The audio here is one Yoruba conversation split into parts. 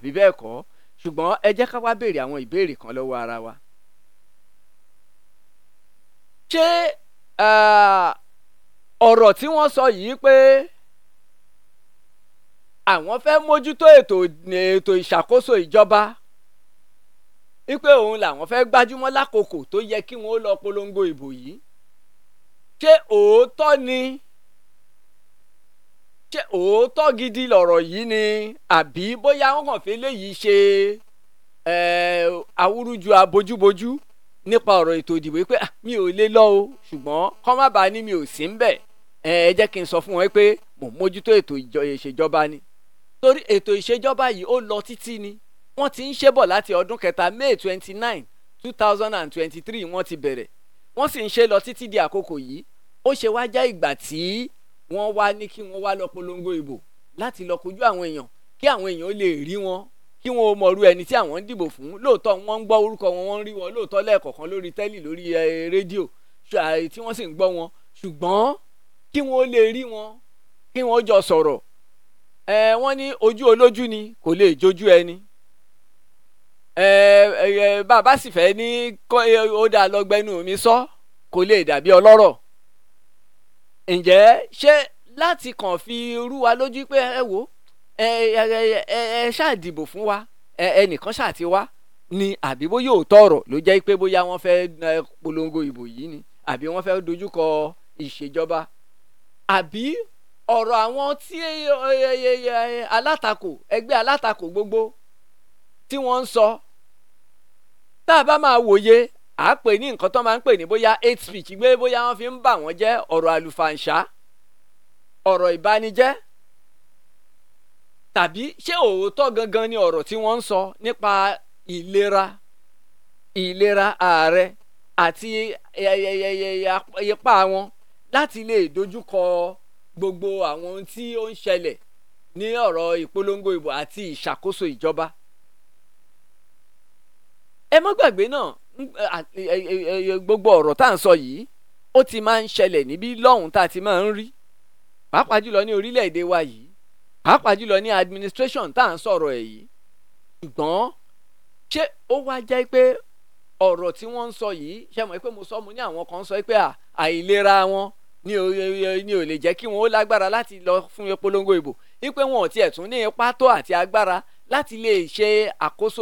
àbí bẹ́ẹ̀ kọ́ ṣùgbọ́n ẹ jẹ́ ká wá béèrè àwọn ìbéèrè kan lọ́wọ́ ara wa. ṣé ọ̀rọ̀ tí wọ́n sọ yìí pé àwọn fẹ́ mójútó ètò ètò ìṣàkóso ìjọba wípé òun làwọn fẹ́ gbájúmọ́ lákòókò tó yẹ kí wọ́n lọ polongo ìbò yìí ṣé òótọ́ ni ṣé òótọ́ gidi lọ̀rọ̀ yìí ni àbí bóyá wọ́n kàn fi léyìí ṣe awúrúju abojúbojú nípa ọ̀rọ̀ ètò ìdìbò pé mi ò lè lọ o ṣùgbọ́n kọ́ má bàa ní mi ò sí ń bẹ̀ ẹ jẹ́ kí n sọ fún wọn pé mò ń mójútó ètò ìṣèjọba ni torí ètò ìṣèjọba yìí ó lọ títí ni wọ́n ti ń ṣe bọ̀ láti ọdún kẹta may twenty nine two thousand and twenty three wọ́n ti bẹ̀rẹ̀ wọ́n sì ń ṣe lọ títí di àkókò yìí ó ṣe wá jẹ́ ìgbà tí wọ́n wá ní kí wọ́n wá lọ polongo ìbò láti lọ kojú àwọn èèyàn kí àwọn èèyàn lè rí wọn kí wọn ò mọ̀rú ẹni tí àwọn ń dìbò fún lóòótọ́ wọ́n ń gbọ́ orúkọ wọn wọ́n ń rí wọn lóòótọ́ lẹ́ẹ̀kọ̀kan lórí tẹ́lì lórí rédíò tí wọ́n sì ń gbọ́ wọn ṣùgbọ́n kí wọn lè rí wọn kí wọn jọ sọ̀rọ̀ ẹ wọ́n ní ojú olójú ni kò lè jójú ẹni ẹ ẹ bàbá sì fẹ́ ní ó dáa lọ́gbẹ́nu mi sọ kò lè dàbí ọlọ́rọ̀ ǹjẹ́ ṣé láti kàn fi rú wa lójú pé ẹ wò ẹ ẹ ẹ ṣáà dìbò fún wa ẹ ẹnìkan ṣáà ti wá ni àbí bóyá òótọ́ ọ̀rọ̀ ló jẹ́ pé bóyá wọ́n fẹ́ polongo ìbò yìí ni àbí wọ́n fẹ́ dojúkọ ìṣèjọba àbí ọ̀rọ̀ àwọn tí alátakò ẹgbẹ́ alátakò gbogbo tí wọ́n ń sọ tá a bá máa wòye à á pè ní nǹkan tó máa ń pè ní bóyá hate speech gbé bóyá wọ́n fi ń bà wọ́n jẹ́ ọ̀rọ̀ àlùfàǹṣá ọ̀rọ̀ ìbanijẹ́ tàbí ṣé òótọ́ gangan ni ọ̀rọ̀ tí wọ́n ń sọ nípa ìlera ìlera ààrẹ àti ipa wọn láti lè dojúkọ gbogbo àwọn ohun tí ó ń ṣẹlẹ̀ ní ọ̀rọ̀ ìpolongo ìbò àti ìṣàkóso ìjọba. ẹ má gbàgbé náà gbogbo ọ̀rọ̀ tá à ń sọ yìí ó ti máa ń ṣẹlẹ̀ níbí lọ́hùn tá a ti máa ń rí pàápàá jùlọ ní orílẹ̀-èdè wa yìí pàápàá jùlọ ní administration tá à ń sọ̀rọ̀ ẹ̀ yìí ṣùgbọ́n ṣé ó wá jẹ́ pé ọ̀rọ̀ tí wọ́n ń sọ yìí ṣe mọ̀ pé mo sọ mo ní àwọn kan sọ pé àìlera wọn ní ò ní ò lè jẹ́ kí wọ́n ó lágbára láti lọ fún ìpolongo ìbò wípé wọn ò tiẹ̀ tún ní ipá tó àti agbára láti lè ṣe àkóso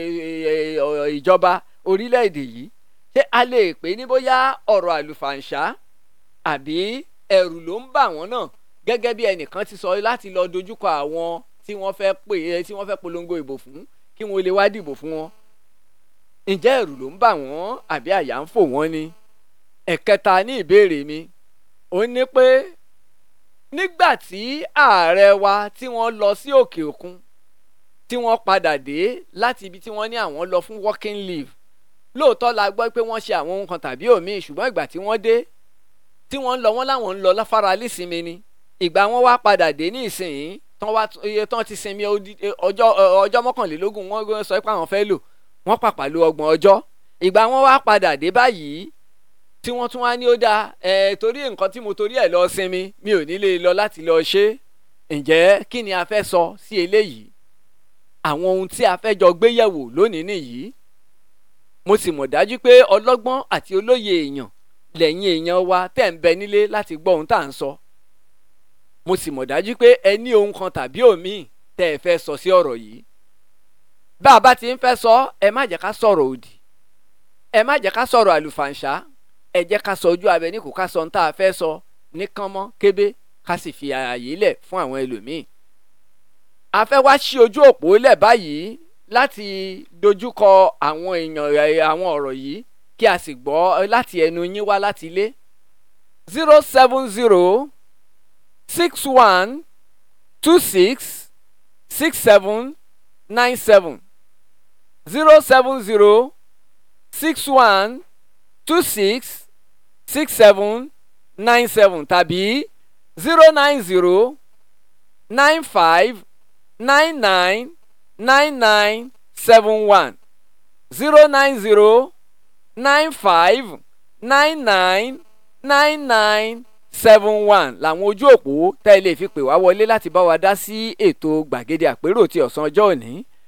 ìjọba orílẹ̀-èdè yìí ṣé a lè pè ní bóyá ọ̀rọ̀ àlùfàǹṣá àbí ẹ̀rù ló ń bà wọ́n náà gẹ́gẹ́ bí ẹnìkan ti sọ láti lọ dojúkọ àwọn tí wọ́n fẹ́ pè tí wọ́n fẹ́ polongo ìbò fún kí wọ́n lè wá dìbò fún wọn ǹjẹ́ ẹ̀rù ló ń bà wọ́n àbí àyà ń fò wọ́n ni ẹ̀kẹta ní ìbéèrè mi ó ní pé nígbà tí ààrẹ wa tí wọ́n lọ sí òkè òkun tí wọ́n padà dé láti ibi tí wọ́n ní àwọn lọ fún working leave lóòótọ́ la gbọ́ pé wọ́n ṣe àwọn ohun kan tàbí òmíì ṣùgbọ́n ìgbà tí wọ́n dé tí wọ́n ń lọ wọ́n láwọn ń lọ láfara lísinmi ni ìgbà wọn wá padà dé ní ìsìn tán wá iye tán ti sinmi ọjọ́ ọjọ́ mọ́kànlélógún wọ́n sọ pé àwọn fẹ́ lò wọ́n pàpà lo ọgbọ̀n ọjọ́ ìgbà wọn wá padà dé báyìí tí wọ́n tún wá ní ó dáa ẹ̀ torí nǹkan tí mo torí ẹ̀ lọ sinmi mi ò ní lè lọ láti lọ ṣe ǹjẹ́ kí ni a fẹ́ sọ sí eléyìí àwọn ohun tí a fẹ́ jọ gbé yẹ̀wò lónìí nìyí mo sì mọ̀ dájú pé ọlọ́gbọ́n àti olóye èèyàn lẹ́yìn èèyàn wa tẹ̀ ń bẹ nílé láti gbọ́ ohun tá à ń sọ mo sì mọ̀ dájú pé ẹ ní ohun kan tàbí òmíì tẹ́ ẹ fẹ́ sọ sí ọ̀rọ̀ yìí bá a bá ti ń fẹ́ sọ ẹ má jẹ́ ká sọ̀rọ̀ òdì ẹ má jẹ́ ká sọ̀rọ̀ àlùfàǹṣá ẹ jẹ́ ká sọ ojú abẹ ní kò ká sọ ohun tá a fẹ́ sọ ní kánmọ́ kébé ká sì fi ààyè lẹ̀ fún àwọn ẹlòmíì a fẹ́ wá sí ojú òpó lẹ̀ báyìí láti dojúkọ àwọn èèyàn àwọn ọ̀rọ̀ yìí kí a sì gbọ́ láti ẹnu yín wá láti ilé zero seven zero six one two six six seven nine seven zero seven zero six one two six six seven nine seven tàbí zero nine zero nine five nine nine nine nine seven one zero nine zero nine five nine nine nine nine seven one làwọn ojú òpó tẹ́ ẹ lè fi pè wá wọlé láti bá wa dá sí ètò gbàgede àpérò ti ọ̀sán ọjọ́ òní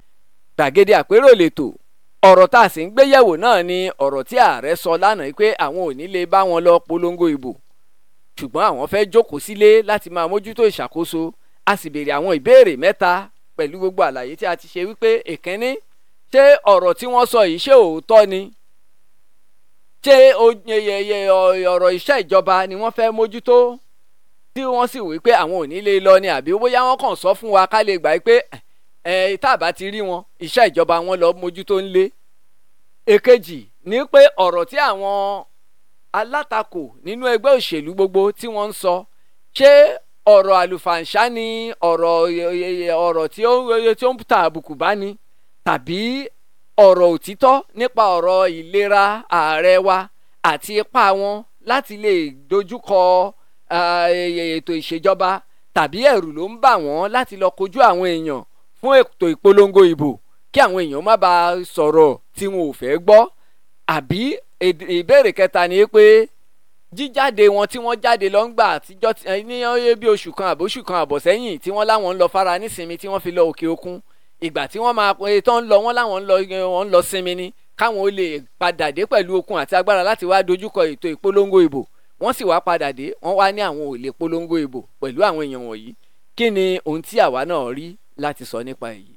gbàgede àpérò lètò ọ̀rọ̀ tá a sì ń gbé yẹ̀wò náà ni ọ̀rọ̀ tí ààrẹ sọ lánàá pé àwọn ò ní lè bá wọn lọ polongo ìbò ṣùgbọ́n àwọn fẹ́ jókòó sílé láti máa mójútó ìṣàkóso a sì béèrè àwọn ìbéèrè mẹ́ta pẹ̀lú gbogbo àlàyé tí a ti ṣe wípé èkínní ṣé ọ̀rọ̀ tí wọ́n sọ yìí ṣé òótọ́ ni ṣé ọ̀rọ̀ iṣẹ́ ìjọba ni wọ́n fẹ́ mójútó tí wọ́n sì wí pé àwọn ò ní lè lọ ni àbí bóyá wọ́n kàn sọ fún wa ká lè gbà pé ẹ tá a bá ti rí wọn iṣẹ́ ìjọba wọn lọ mójútó ń lé èkejì ní pé ọ̀rọ̀ tí àwọn alátakò nínú ẹgbẹ́ òṣèlú gbogbo tí wọ́n ń sọ ṣé ọ̀rọ̀ àlùfàǹṣá ni ọ̀rọ̀ ọ̀rọ̀ tí ó tí ó ń ta àbùkù bá ní tàbí ọ̀rọ̀ òtítọ́ nípa ọ̀rọ̀ ìlera ààrẹ wa àti ipá wọn láti lè dojúkọ ètò ìṣèjọba tàbí ẹ̀rù ló ń bà wọ́n láti lọ kojú àwọn èèyàn fún ètò ìpolongo ìbò kí àwọn èèyàn má bàa sọ̀rọ̀ tí wọn ò fẹ́ gbọ́ àbí ìbéèrè kẹta ni pé jíjáde wọn tí wọ́n jáde lọ ń gbà àtijọ́ ní bí oṣù kan àbóṣù kan àbọ̀ sẹ́yìn tí wọ́n láwọn ń lọ fara nísinmi tí wọ́n fi lọ òkè òkun ìgbà tí wọ́n máa pè tán ń lọ wọ́n láwọn ń lọ wọ́n ń lọ sinmi ni káwọn ó lè padà dé pẹ̀lú okun àti agbára láti wá dojúkọ ètò ìpolongo ìbò wọ́n sì wá padà dé wọ́n wá ní àwọn ò lè polongo ìbò pẹ̀lú àwọn èèyàn wọ̀nyí kí ni ohun tí àwa náà rí láti sọ nípa èyí.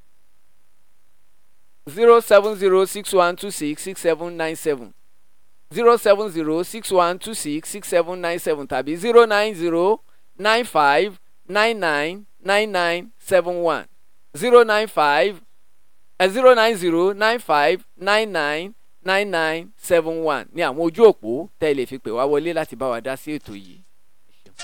zero seven zero six one two six six seven nine seven zero seven zero six one two six six seven nine seven tàbí zero nine zero nine five nine nine nine nine seven one zero nine five zero nine zero nine five nine nine nine nine seven one ní àwọn ojú òpó tẹ́ ẹ lè fi pè wá wọlé láti bá wa dá sí ètò yìí.